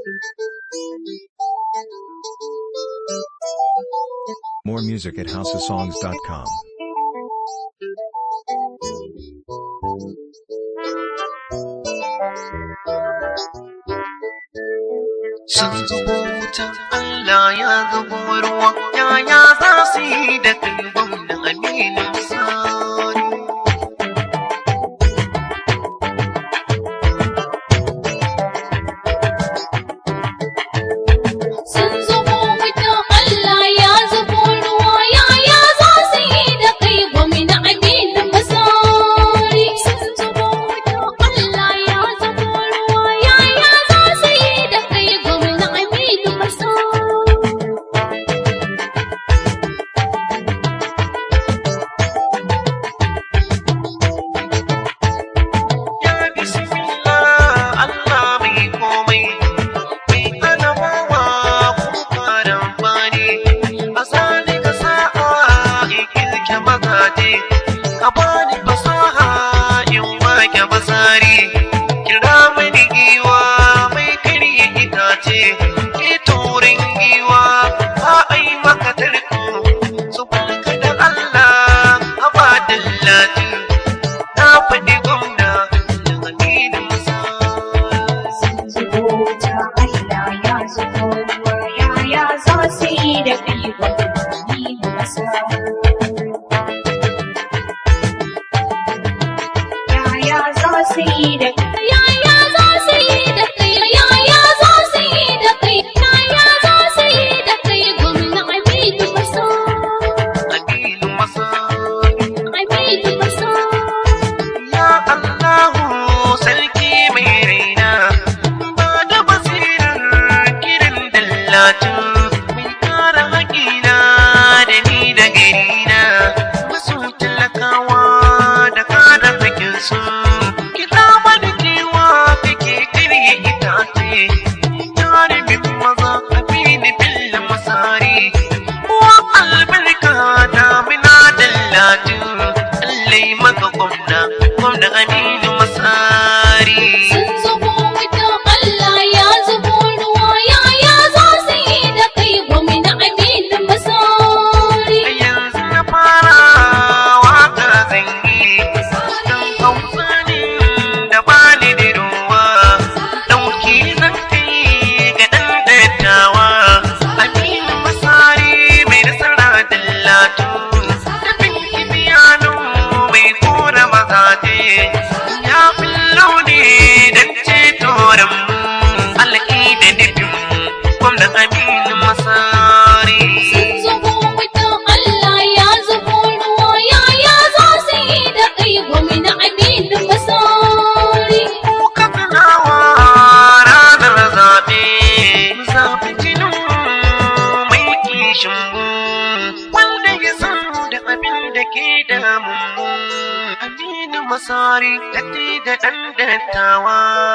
More music at houseofsongs.com. sun zubo wutan Allah ya zubo ruwa yaya za su yi da kai gwamna aminu sani Sun zubo wutan Allah ya zubo ruwa yaya za su yi da kai gwamna Aminu Masari. Sun zubo wutan Allah ya zubo ruwa yaya za su yi da kai gwamna Aminu Masari. ya bismillah Allah mai komai mai anamawa kuma faran fani a sani ka sa'a in kirke mazaje ka bani fasaha in wake basari kira mani giwa mai karye itace ke turin giwa ba a yi maka tarko su barka da Allah a ba dillatu na faɗi gwamna da aminin masa zubo ta Allah ya zubo ruwa yaya za su yi da kai gwamnati masa. Yaya za su yi da kai Yaya za su yi da kai, yaya za su yi da kai, yaya za su yi da kai gwamna Aminu Masari. aminin masa Aminu Masari. ya Allahu sarki mai raina ba da basirar kirin dallatin mai kara haƙina da ni da garina masu talakawa da kada fakin su kita mani kewa kake karye itace jarumin maza abini billa masari wa albarka damina dallatin allai maka gwamna gwamna aminu masari Sun zubo wutan Allah ya zubo ruwa yaya za su yi da kai gwamna Aminu Masari. a yanzu na fara waka zangi don hausa ne da bani da ruwa dauki zan kai ga dan dattawa aminu masari mai nasara dallatu da binki biyano mai kora mazaje ya fillo ne don ceto mu alƙi da nufin gwamnan aminu masari Sun zubo wutan Allah ya zubo ruwa yaya za su yi da kai gwamna Aminu Masari. Kuka tunawa ranar zaɓe, zaɓi jinin mai kishin mu, wanda ya san da abin da ke damun mu. Aminu Masari, datti da ɗan dattawa.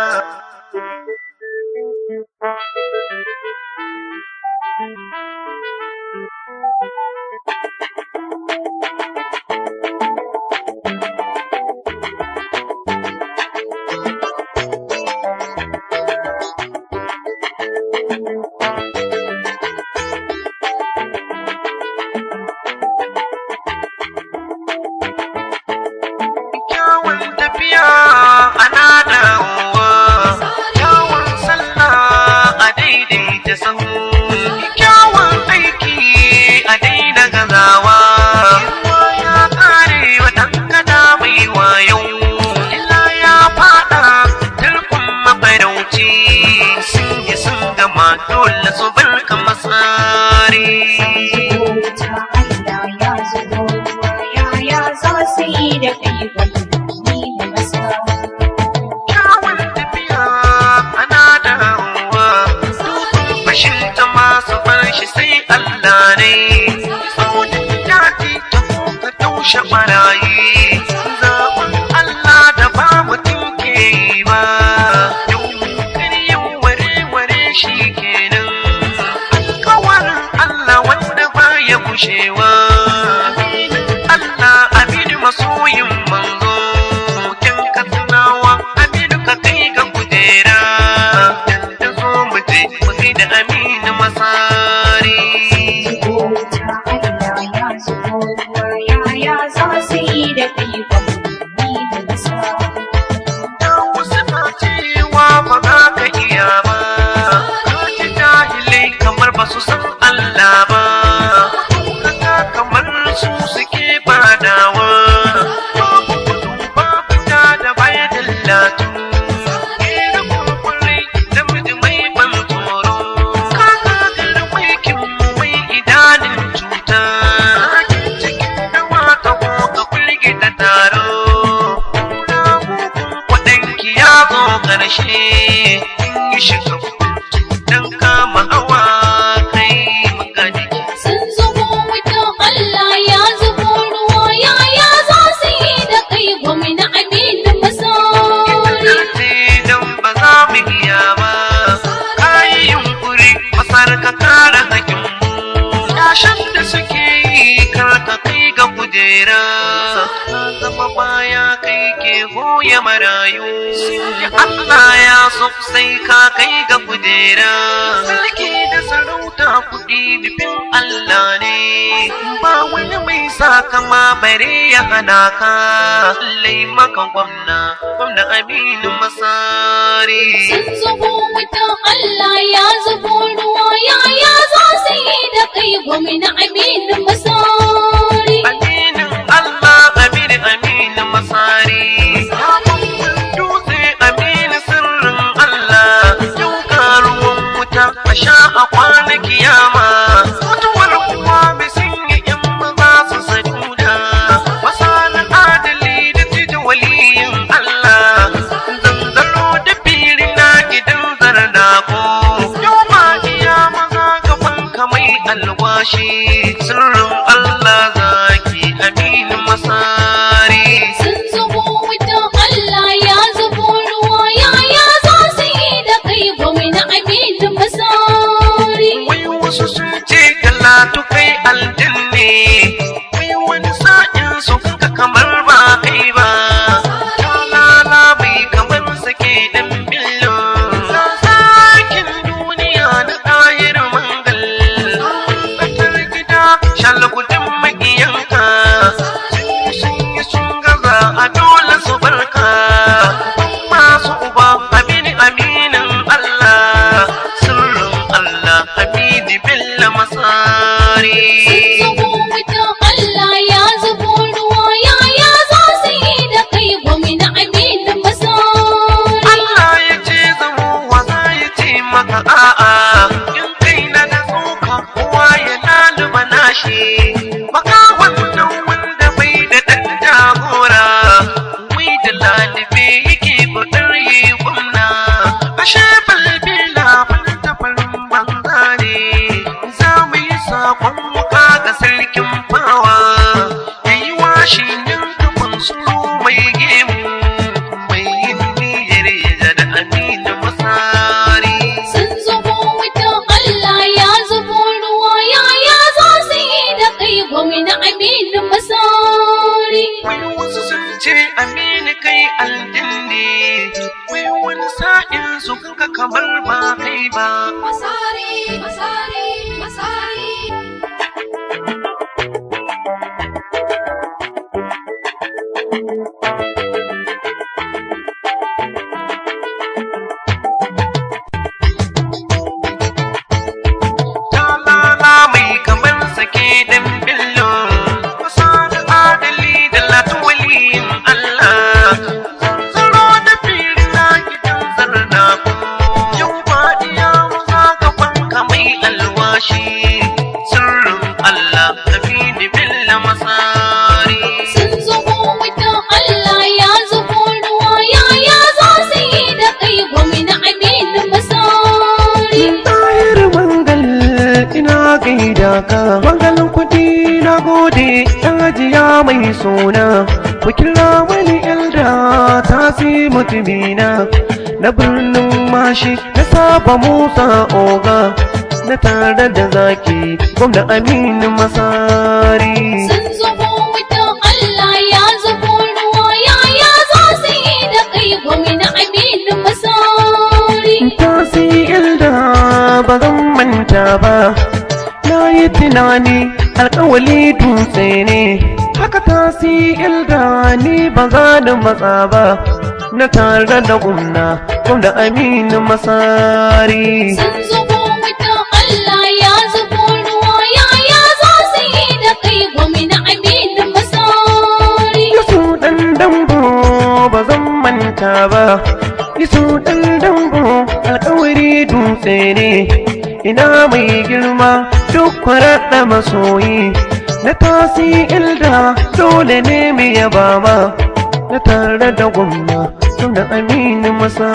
Kyawun tafiya ana dawowa, kyawun sallah a daidaita sahu, kyawun aiki a daina gazawa. Ruwa ya kare watan kada mai wayo, illa ya fada tarkon mafarauci, sun yi sun gama dole su barka masari. zubo ta Allah ya zubo ruwa yaya za su yi da kai gwamnati masa. kyawun tafiya ana dawowa dukkan bashin ta masu farshi sai Allah ne sautin daji ta kuka taushe barayi zaɓin Allah da ba mutum ke yi ba yau karyin ware-ware shi kenan alkawarin Allah wanda baya gushewa Allah aminu masoyin manzo kin ka tunawa aminu ka kai ga kujera da zo mu je ke goya marayu Allah ya so sai ka kai ga kujera sarki da sarauta kuɗi nufin Allah ne ba wani mai sa kama bare ya hana ka lai maka gwamna gwamna aminu masari Sun zubo wuta Allah ya zubo ruwa yaya za su yi da kai gwamna Aminu Masari. aminin Allah aminu aminu masari dutse aminu sirrin Allah yau karuwan wuta a sha a kwana kiyama mutuwar kuwa mai sun yi in maza su saduda masanin adali da titi waliyin Allah zanzaro da fili na gidan zarnako yau ma iya maza gaban kamai alwashi sirrin Allah zaki aminu masari Sun zubo wuta Allah ya zubo ruwa yaya za su yi da kai gwamna Aminu Masari. wai wasu sun ce galatu kai aljanne wai wani sa'in su ka kamar ba kai ba talala bai kamar sake dan billo sakin duniya na ɗahir mangal tsakar gida shalgudin maƙiyanka sun yi sun gaza a dole su barka masu uba amini aminin Allah sirrin Allah hamidi billa masari Sun zubo wuta Allah ya zubo ruwa yaya za su yi da kai gwamna Aminu Masari. Allah ya ce zamo wa za ya ce maka a'a in kai na da tsoka kowa ya laluba nashi baka wannan wanda bai da ɗan jagora wai da lalube yake kudin yi gwamna ashe balbila ta farin banza ne za mu yi sakon wuka ga sarkin fawa ya yi washi yin kafin suru mai gemu mai yin niyyar ya da aminu masari Sun zubo wuta Allah ya zubo ruwa yaya za su yi da kai gwamna Aminu Masari. wai wasu sun ce aminu kai aljinne wai wani sa'in su kanka kamar ba kai ba Masari, Masari, Masari. talala mai kamar sake dan billo kusa da adali da latuwaliyin Allah zaro da fili na gidan zarna yau ba iya maza gaban kamai alwashi sirrin Allah amini billa masari Sun zubo wuta Allah ya zubo ruwa yaya za su yi da kai gwamna Aminu Masari. Tahir mangal ina gaida ka mangalin kuɗi na gode ɗan ajiya mai suna ku kira wani elda ta si mutumina na birnin mashi na saba musa oga na tare da zaki gwamna aminu masari Sun zubo wuta Allah ya zubo ruwa yaya za su yi da kai gwamna Aminu Masari. tasi ilda ba zan manta ba na yi tunani alkawali dutse ne haka tasi ilda ni ba za da matsa ba na tare da gumna gwamna aminu masari Sun zubo wuta Allah ya zubo ruwa yaya za su yi da kai gwamna Aminu Masari. Yasu ɗan dambo ba zan manta ba Yasu ɗan dambo alkawari dutse ne Ina mai girma duk kwaraɗa masoyi Na tasi ilda dole ne mai yaba ma Na tare da gwamna da aminu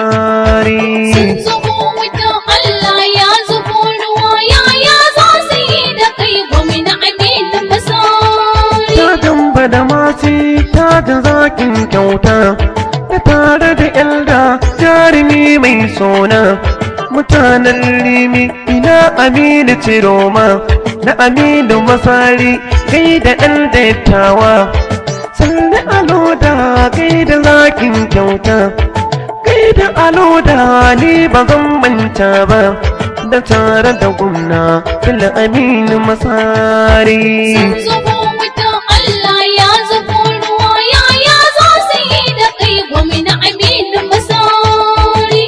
masari Sun zubo wuta Allah ya zubo ruwa yaya za su yi da kai gwamna Aminu Masari. ta damba da mati ta da zakin kyauta da tare da yalda jarumi mai sona mutanen limi ina aminu ciroma na aminu masari kai da ɗan dattawa sannu aloda kai da zakin kyauta kai da aloda ni ba zan manta ba da tare da gwamna fil aminu masari Sun zubo wuta Allah ya zubo ruwa yaya za su yi da kai gwamna Aminu Masari.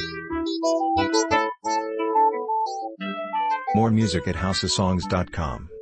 More music at houseofsongs.com.